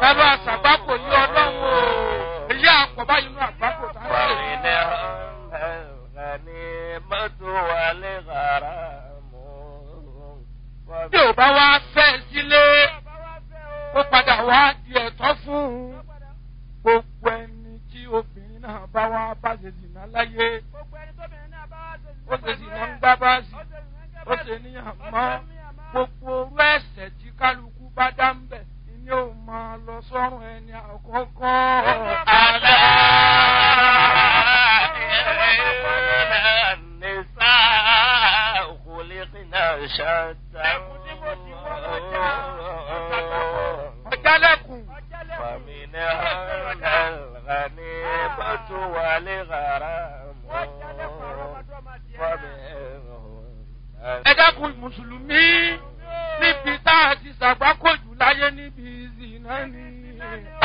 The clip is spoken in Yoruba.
ẹ bá ṣàgbákò yí ọlọ́run o èyí àpọ̀ báyìí nínú àgbákò tá a ń ṣe. bí ò bá wá fẹ́ sílé ó padà wá di ẹ̀tọ́ fún un gbogbo ẹni tí obìnrin náà bá wá bá ṣe zìnà láyé ó ṣe zìnà ń gbá báàsì ó ṣe níyàn mọ́ gbogbo orú ẹ̀sẹ̀ tí kálukú bá dá ń bẹ̀ ni ó máa lọ sọ́run ẹni àkọ́kọ́. Àlá ọ̀jálẹ̀kùn ẹ dákun mùsùlùmí níbi tá a ti ṣàgbákòjù láyé níbi ìzìnà ni